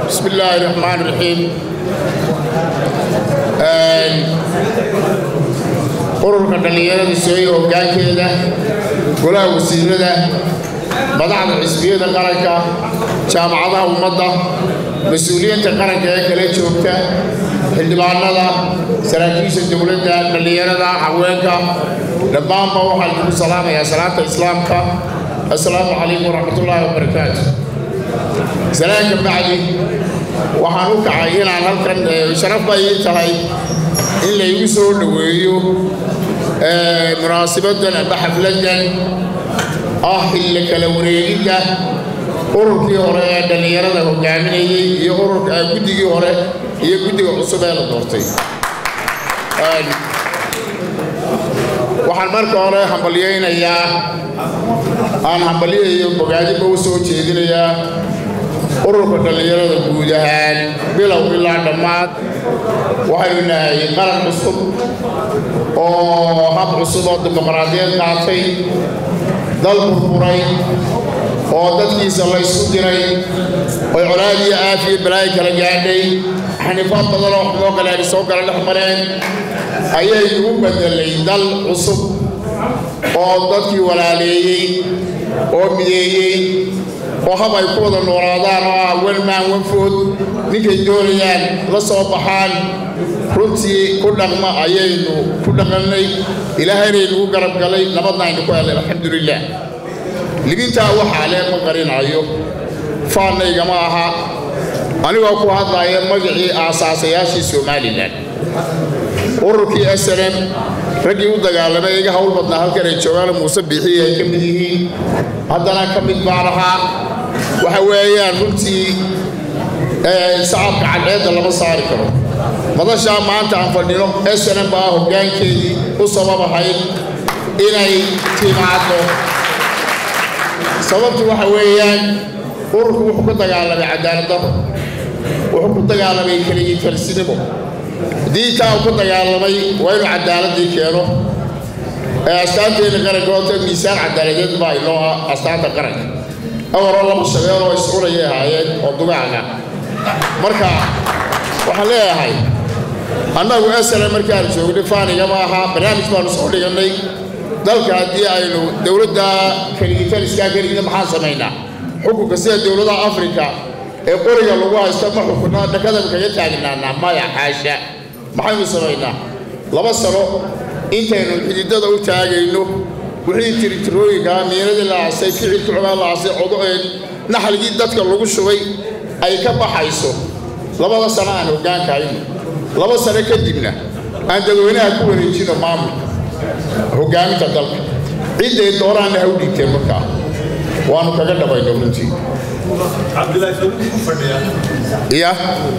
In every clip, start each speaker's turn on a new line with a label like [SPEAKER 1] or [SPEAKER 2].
[SPEAKER 1] بسم الله الرحمن الرحيم ururka dhallinyarada sooye hoggaankeeda golaha wasiirada madaxda xisbiyada qaranka jaamacadaha ummadda mas-uuliyiinta qaranka ee kala joogta xildhibaanada saraakiisha dowladda dhallinyarada haweenka dhammaanba waxaan kugu salaamayaa salaanta islaamka assalaamu calaykum waraxmatullaahi wabarakaatu salaanka bacdi waxaan u kacay inaan halkan sharaf bay ii tahay in laygu soo dhoweeyo munaasibaddan amba xafladdan ah xilli kala wareegidda ururkii hore ee dhallinyarada hogaaminayey iyo ururka guddigii hore iyo guddiga cusub ee la doortay waxaan marka hore hambalyaynayaa aan hambalyayo bogaadiba u soo jeedinayaa ururka dhallinyarada guud ahaan bilow ilaa dhammaad waxaynu nahay qaran cusub oo hab cusub oo dimuqraadiyad qaatay dal burburay oo dadkiisa la ysku diray oy colaad iyo aafiyo balaayo kala gaadhay xanifaad badan oo xumoo kale ay soo kala dhex mareen ayaynu u bedelay dal cusub oo dadkii walaaleeyey oo mideeyey oo hab ay ku wada noolaadaan oo ah welmaan wanfood ninkay doonayaan la soo baxaan runtii ku dhaqma ayaynu ku dhaqannay ilaahaynaynu u garab galay nabadna aynu ku helay alxamdulilah libintaa waxaa lee ma qarinayo faannaygama aha anigoo ku hadlaya magacii aasaasayaashii somalilan ururkii snm raggii u dagaalamay iga hawl badnaa halkan ay joogaan muuse biixii ay ka mid yihiin haddana ka mid baan ahaa waxa weeyaan runtii sacabka cadceedda lama saari karo madashaa maanta aan fadhino snm baa hoggaankeedii u sabab ahayd inay timaado sababtu waxa weeyaan ururku wuxuu ku dagaalamay cadaaladdarro wuxuu ku dagaalamay keligii kalsinimo haddii taa uu ku dagaalamay waa inuu cadaaladii keeno astaanteena qaranka horta miisaan cadaaladeed baa inoo ah astaanta qaranka awaroo laba shabeel oo iscunayay ahaayeen oo dugaaga marka waxaan leeyahay annagu esale markaan joognay faanigama ahaa barnaamij baanu soo dhigannay dalka haddii aynu dowladda keligitaliskaa keligida maxaan samaynaa xukunka sida dowladaha afrika ee qoriga lagu haysto ma xukunna dhakada kaga taagnaanaa maya xaasha maxaynu samaynaa laba sano intaynu xididada u taagayno wixii tiritirooyinkaa miinadii la aasay ficilkii xogaa la aasay codoeen naxligii dadka lagu shubay ay ka baxayso labada sano aan hoggaanka hayno laba sano kadibna aan dadweynaha ku wareejino maamulka hoggaaminta dalka cidday dooraanna ha u dhiigteen markaa waanu kaga dhabayno runtii iya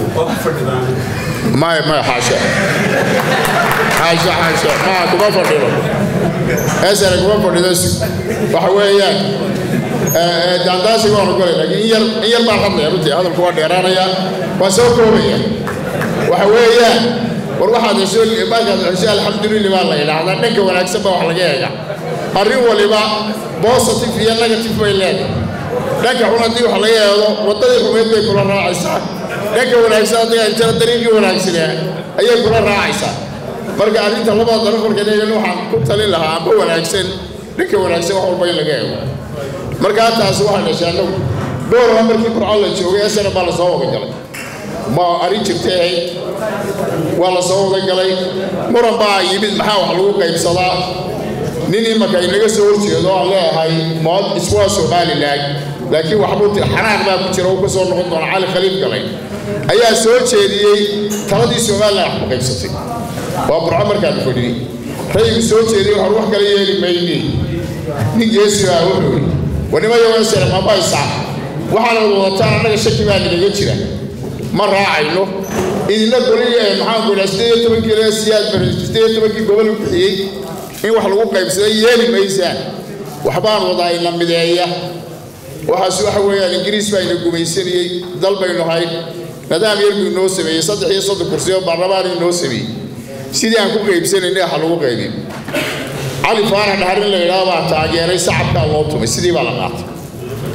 [SPEAKER 1] maya maya xaasha xaasha xaasha maa kuma fadhino esana kuma fadhido waxa weeyaan daandaasiga waanu golay laakiin in yar in yar baan hadlaya runtii hadalku waa dheeraanaya waa soo koobaya waxa weeyaan war waxaad hesho markaad hesho alxamdulillah baa la yidhaahdaa dhanka wanaagsan baa wax laga eega arrin waliba positive iyo negative bay leedahay dhanka xun haddii wax laga eego waddadii xumeed bay kula raacaysaa dhanka wanaagsan haddii ay tira dariiqii wanaagsanaa ayay kula raacaysaa marka arrinta labada daraf marka eegan waxaan ku talin lahaa amba wanaagsan dhanka wanaagsan wax walba in laga eego markaa taasi waxaan dhashay annagu doorama markii burco la joogay esana baa lasoo wada galay ma arrin jirtay ahayd waa la soo wada galay muran baa yimid maxaa wax lagu qaybsadaa nin imaka inaga soo horjeedo aan leeyahay mood iswaa somalilan laakiin waxbuu xanaaq baa ku jira uu ka soo noqon doona cali khaliif galay ayaa soo jeediyey taladii somalilan wax ku qaybsatay waa burco markaanu fadhiyey rayigu soo jeediyey waxaan wax kala yeeli mayni nin geesi baa wuxuu yidhi wanimayo esere mabaysa waxaana wadataan annaga shaki baa ninaga jira ma raacayno idinla goli maxaan ku idhaha sideed iyo tobankii reer siyaad bare sideed iyo tobankii gobol u bixiyey in wax lagu qaybsaday yeeli maysaan waxbaan wadaa ina mideeya waxaas waxa weeyaan ingiriis baa ina gumaysanayey dal baynu hayn nidaam yar buu inoo sameeyey saddex iyo soddon kursi oo baarlamaan inoo sameeyey sidii aan ku qaybsanaynay waxa lagu qaybin cali faarax dhaharin la yidhaha baa taageeray sacabkaa loo tumay sidii baa la qaatay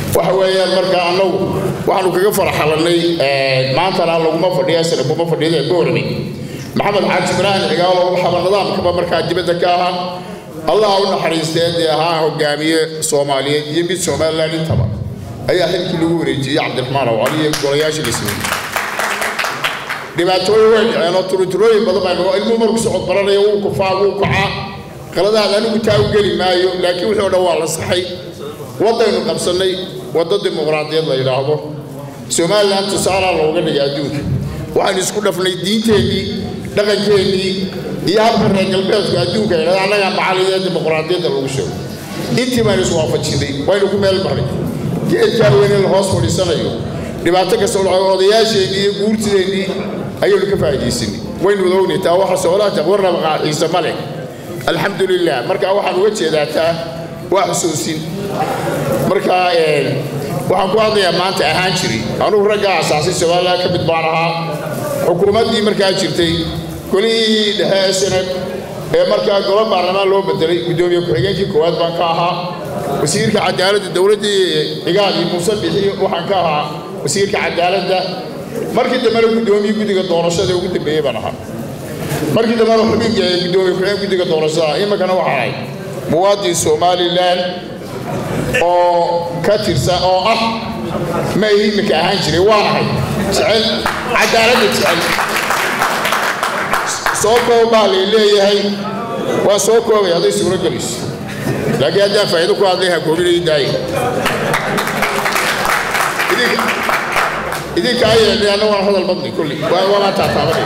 [SPEAKER 1] waxa weeyaan marka annagu waxaanu kaga faraxalanay maantana laguma fadhiya sina kuma fadhiyada goormi maxamed xaaji ibraahim cigaalo waxaba nidaamkaba markaa dibadda ka ahaa allah u naxariistee dee ahaa hogaamiye soomaaliyeed iyo mid somaliland intaba ayaa xilkii lagu wareejiyey cabdiraxmaan awcali iyo golayaashii la sameeyey dhibaatooyin way dhaceen oo turuturooyin badan baa noqo ilmuhu marku socod baranaya wuu kufaa wuu kacaa qaladaad anigu taa u geli maayo laakiin wixii o dhan waa la saxay waddaynu qabsannay waddo dimuqraadiyad la yidhaahdo somalilan tusaalaa looga dhigay adduunka waxaynu isku dhafnay diinteennii dhaqankeennii iyo habka reer galbeedku adduunka yidhahda annagaa macalidee dimuqraadiyadda lagu sheego intii baynu iswaafajinay waynu ku meel marnay geedkaa weyn in la hoos fadhiisanayo dhibaato kastoo dhaco odayaasheennii iyo guurtideennii ayaynu ka faa'iidaysanay waynu wada ognay taa waxa soolaata warnaba qaaxiisa ma leh alxamdu lilah marka waxaan uga jeedaa taa waa xusuusin marka waxaan ku hadlayaa maanta ahaan jiray anugu raggaa asaasay somaliland ka mid baan ahaa xukuumaddii markaa jirtay golihii dhexe sanad ee markaa golo baarlamaan loo bedelay guddoomiye ku-xigeenkii koowaad baan ka ahaa wasiirka cadaaladda dowladdii cigaal iyo muuse bixi waxaan ka ahaa wasiirka cadaaladda markii dambena guddoomiye guddiga doorashada ugu dambeeyey baan ahaa markii dambena xubinka guddoomiye ku-xigeen guddiga doorashada iminkana waxaan ahay muwaadin somalilan oo ka tirsan oo ah ma iminka ahaan jiray waan ahay jecel cadaaladda jecel soo koob baa lay leeyahay waa soo koobay hadday suuro gelayso laakiin haddaan faa'iido ku hadlay ha koobinay daaya idinka ayay anna waan hadal badnay kulli waabaan taataabanay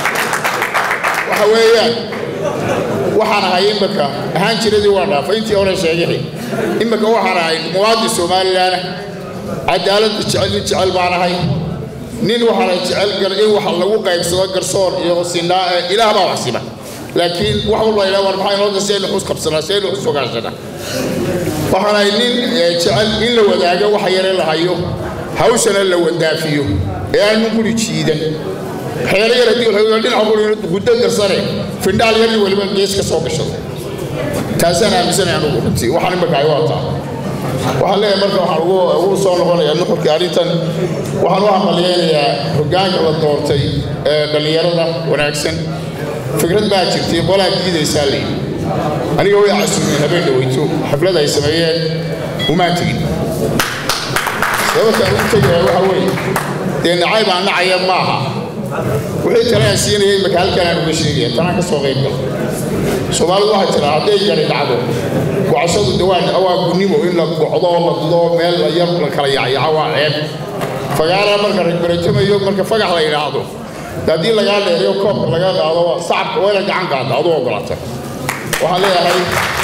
[SPEAKER 1] waxa weeyaan waxaan ahay imika ahaan jiradii waa dhaafay intii hore sheegay imika waxaan ahay muwaadin somalilan cadaaladda jecel nin jecel baan ahay nin waxaana jecel in waxa lagu qaybsado garsoor iyo sinaa ilaah baa wax siba laakiin wax walba ilaa war maxaa inoo dasaynu xus qabsanaa saynu xus ogaansanaa waxaan ahay nin jecel in la wadaago waxa yare la hayo hawshana la wandaafiyo ee aan ninkuli jiidan xeero yar haddii waxay dhinaca quri guddo garsane findhaal yarni weliba gees ka soo gashado taasaan aaminsanay anugu runtii waxaan imika ay waataa waxaan leeyahay marka waxaan ugu ugu soo noqonayaa nuxurka arrintan waxaan u hambalyeynayaa hoggaanka la doortay ee dhallinyarada wanaagsan fikrad baa jirtay qolaa diidaysaa layidhi aniga way casuumeen habeen dhaweyto xaflad ay sameeyeen umaan tegin sababtaan ugu tegaya waxa weeye dee nacay baan nacaya maaha wixii kale aan siinaya imika halkaan aan uga sheegaya tanaan ka soo qayb gala soomaalidu waxay tiraa hadday gari dhacdo gocashadu dawaan waa gunnimo in la gocdo la dudo meel la yar la kala yacyaco waa ceeb fagaara marka ragbaratamayo marka fagax la yidhaahdo haddii lagaa dheeriyo koobka laga qaado sacabka waa ina gacan qaada aduu ogolaata waxaan leeyahay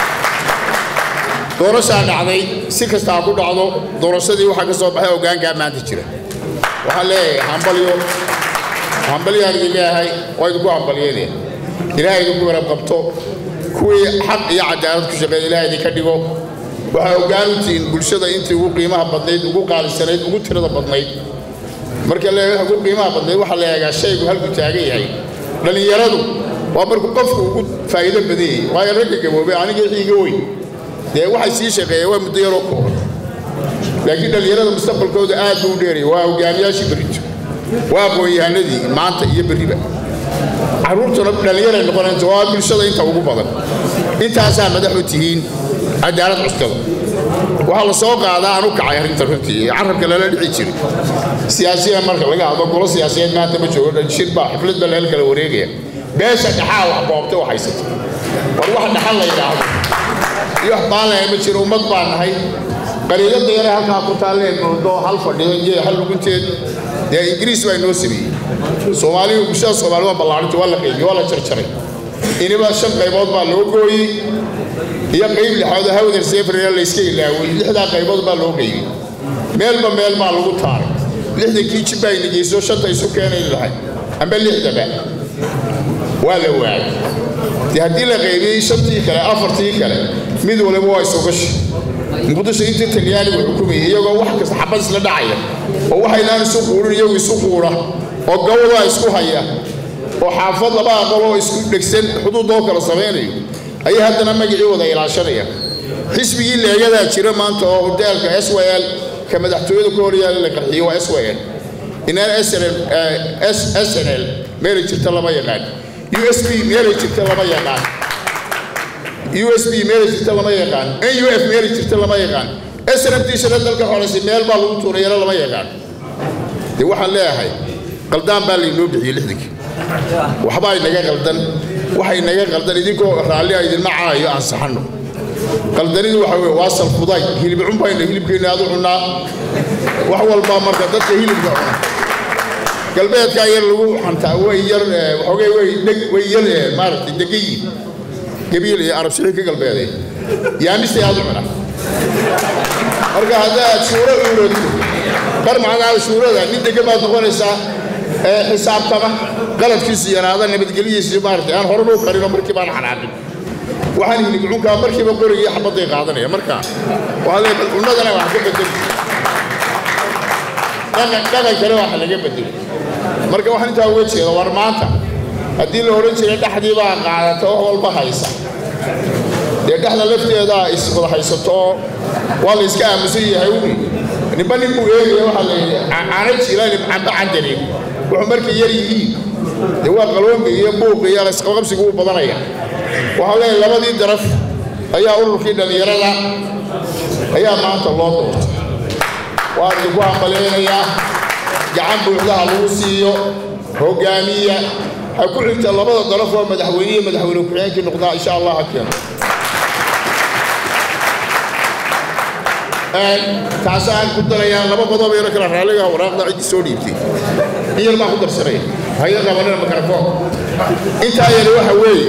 [SPEAKER 1] doorashaa dhacday si kasta ha ku dhacdo doorashadii waxaa ka soo baxay hoggaankaa maanta jira waxaan leeyahay hambalyo hambalyaan idin leeyahay waa idinku hambalyeynaya ilaahay idinku garab qabto kuwii xaq iyo cadaalad ku shaqeeya ilaahay idinka dhigo waxaa hoggaan u tihiin bulshada intii ugu qiimaha badnayd ugu qaalisanayd ugu tirada badnayd marka leeyahay ugu qiimaha badnayd waxaa la eegaa shaygu halku taagan yahay dhallinyaradu waa markuu qofku ugu faa'iido badan yahay waayo ragga gaboobay aniga iga weyn dee waxay sii shaqeeyeen waa muddo yaroo kooban laakiin dhallinyarada mustaqbalkooda aad buu u dheerayay waa hogaamiyaashii berrito waa aqoon-yahanadii maanta iyo berriba carruurtuna dhallinyaray noqonaysa waa bulshada inta ugu badan intaasaa madax u tihiin cadaalad cuskada waxaa la soo qaadaa aan u kacay arrinta runtii carabka lala dhici jiray siyaasiya marka laga hadlo golo siyaasiyeed maanta ma joogo shir baa xaflad baa leel kala wareegaya beesha dhaxaa wax boobtay wax haysata war wax dhaxal la yidhaahdo iyo wax baanlaya ma jiro ummad baan nahay qaliilada yare halkaa ku taalleen moodo hal fadhido iyo hal lugunteed dee ingiriis baa inoo sameeyey soomaaliyu bulshada soomaali waa ballaarinta waa la qaybiyey waa la jarjaray iniba shan qaybood baa loo gooyey iyo qayb lixaad oo hawdar seefrina la iska ilaaway lixdaa qaybood baa loo qaybiyey meelba meel baa lagu taaray lixdankii jib baa inageyso shanta isu keenay lahay amba lixdaba waa la waayay dee haddii la qaybiyey shantii kale afartii kale mid waliba waa isugashi muqdisho intii talyaanigu xukumayay iyagoo wax kasta xabad isla dhacaya oo waxaynaan isu quurin iyagu isu quura oo gawdaa isku haya oo xaafad laba aqal oo isku dhegsan xuduudoo kala samaynayo ayay haddana magacii wada ilaashanaya xisbigii leegadaa jira maanta oo hoteelka s w l ka madaxtooyada ku horyaala la qarxiyey waa swn inaan snl snl meelay jirta lama yaqaan u s b meelay jirta lama yaqaan u s b meelay jirta lama yaqaan n u f meelay jirta lama yaqaan snmtiisana dalka xoreysa meel baa lagu tuurayana lama yaqaan dee waxaan leeyahay qaldaan baa laynoo bixiyey lixdankii waxbaa inaga qaldan waxay naga qaldan idinkoo raalli a idinma caayo aan saxanno qaldanidu waxa weye waa salfuday hilib cunbayna hilibkeenna aad u cunnaa wax walbaa marka dadka hilibka cuna galbeedkaa yar lagu xantaa way yar waxoogay way dheg way yar maaragtay degayiin gabiil iyo arab sixii ka galbeeday yaamistay aad u cuna marka haddaad shuuro uurato bar macnaha shuurada nin degan baad noqonaysaa xisaabtama qaladkiisu yaraada nabadgelyadiisu maaragtay aan horena u qarino markii baan xanaaqin waxaan hilib cunkaa markiiba qorigii xabadday qaadanaya marka waxaa leeyahay bal cunnadana wax ka bedel dhaqan dhaqankana wax laga bedelo marka waxaan intaa uga jeeda war maanta haddii la odhan jiray dhexdii baa qaadata wax walba haysa dee dhexda lafteedaa iswada haysato waa la iska aamusan yahay uni ninba nin buu eegaya waxaa la yidhi caana jilaani camba candani wuxuu markay yar yihiin dee waa qaloomi iyo buuq iyo isqabqabsigu u badanaya waxaa leeyahay labadii daraf ayaa ururkii dhallinyarada ayaa maanta loo doortay waan idinku hambalaynayaa gacan buuxdaha lagu siiyo hogaamiya ha ku xigta labada daraf oo madaxweyne iyo madaxweyne ku-xigeenkii noqdaa insha allah ha keeno taasaan ku darayaa laba qodob yaro kala raalliga waraaqda ciddii soo dhiibtay in yar baan ku darsanaya hayo qabanina mikrafoon intaa yari waxa weeye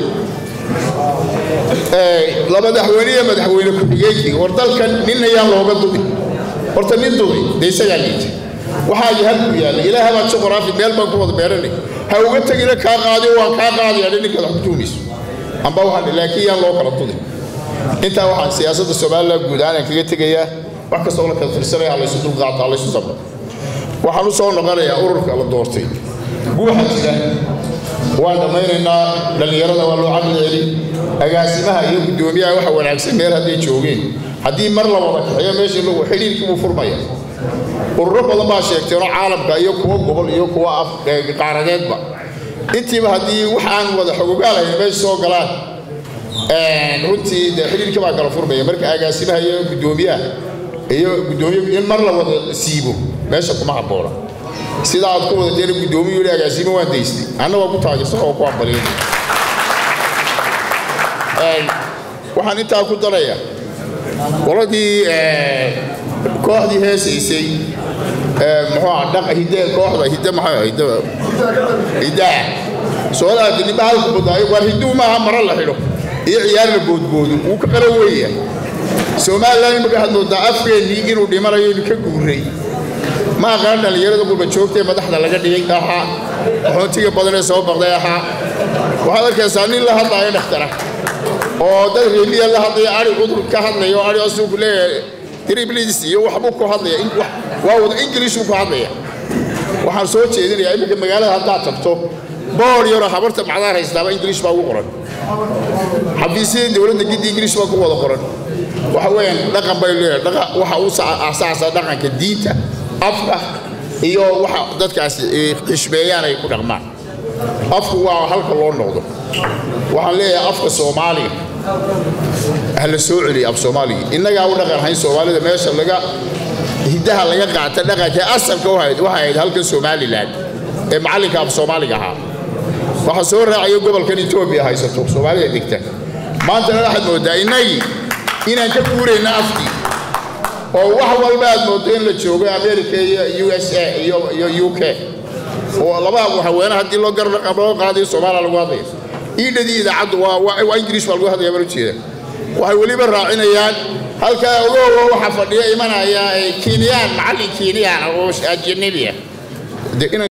[SPEAKER 1] laba madaxweyne iyo madaxweyne ku-xigeenkii war dalkan nin ayaan looga dubi horta nin dubi dee isagaa liita waxaa halku yaalla ilaaha baa juqraafi meel baan ku wada beeranay ha uga tegina kaa qaadi waan kaa qaadaya ninkaad wax ku tuumayso amba waxaan laakiin yaan loo kala dudi intaa waxaan siyaasadda somalilan guud ahaan aan kaga tegayaa wax kastoo la kala tirsanaya ha laysu dulqaato ha laysu sabro waxaan u soo noqonayaa ururka la doortay guuxa jira waan dhammaynaynaa dhallinyarada waa loo caqli celin agaasimaha iyo guddoomiyaha waxa wanaagsan meel hadday joogeen haddii mar la wada kaxeeyo meeshii lagu xidhiirkii buu furmaya ururo badan baa sheegteenoo caalamka iyo kuwa gobol iyo kuwa qaaradeedba intiiba haddii wax aan wada xogogaalahayn meesha soo galaan runtii dee xidhiirkii baa kala furmaya marka agaasimaha iyo guddoomiyaha iyo guddoomiye in mar la wada siibo meesha kuma habboona sida aad ku wadateen guddoomiyu yidhi agaasimo waan daystay anna waa ku taageersan oo ku hambaliyay waxaan intaa ku daraya qoladii kooxdii heesaysay muxuu ah dhaqa hidde kooxda hidde maxay ah hidde hiddaa soodaadi ninba halku badaayo waar hidduu maaha maro la xidho iyo ciyaar la boodboodo wuu ka qara weeya somalilan imaka had moodaa afkeennii inuu dhimanayo inu ka guuray ma aqaan dhallinyarada qurba joogta ee madaxda laga dhigay ahaa qaxoontiga badan ee soo baqday ahaa waxaad arkaysaa nin la hadlaayo dhakhtara oo dad reemiya la hadlaya ari cudur ka hadlaya oo ari asugu leeyahay triblis iyo waxbuu ku hadlaya waa wada ingiliishuu ku hadlaya waxaan soo jeedinayaa iminka magaalada haddaad tagto boor yaroo habarta macdaan haystaaba ingiliish baa ugu qoran xafiisyada dowladda giddi ingiliish baa ku wada qoran waxa weeyaan dhaqan bay leeyahay dhaqa waxa uu asaasa dhaqanka diinta afka iyo waxa dadkaasi xishmeeyaan ay ku dhaqmaan afku waa halka loo noqdo waxaan leeyahay afka soomaaliga ha la soo celiya af soomaaliga innagaa u dhaqan hayn soomaalida meesha laga hiddaha laga qaata dhaqanka asalka u hayd waxay ahayd halkan somalilan ee macallinka af soomaaliga ahaa waxaa soo raacaya gobolkan etoobiya haysato soomaalida degta maantana waxaad mooddaa innagii inaan ka guurayna afkii oo wax walba aad mooddo in la joogo america iyo u s a iyo u k oo laba haweene haddii loo garab loo qaadayo soomaaliya lagu hadlayo iidhadii idaacaddu waa ingiriish baa lagu hadlaya baan ujeeda waxay weliba raacinayaan halkaa ogoogo waxaa fadhiya imanaya kiiniyaan macallin kiiniyaan oo ajanabi ah